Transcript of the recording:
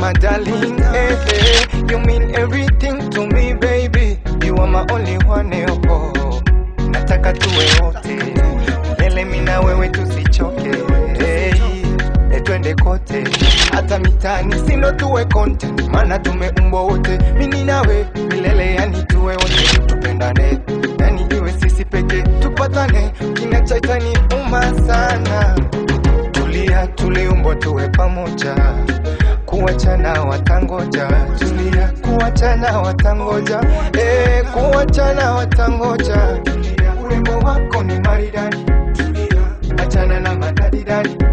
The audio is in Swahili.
my darling. Hey, hey. You mean everything to me, baby. You are my only one. eh, Oh, nataka tuwe wote milele, mimi na wewe tusichoke. Hey, eh, twende kote, hata mitani sindo tuwe content, maana tumeumbwa wote, mimi nawe milele, yani tuwe wote, tupendane, yani iwe sisi peke, tupatane, kinachaitani uma sana tulia, tuliumbwa tuwe pamoja, kuachana watangoja, tulia, kuachana watangoja, eh, kuachana watangoja, tulia, urembo wako ni maridadi, tulia, achana na madadidadi,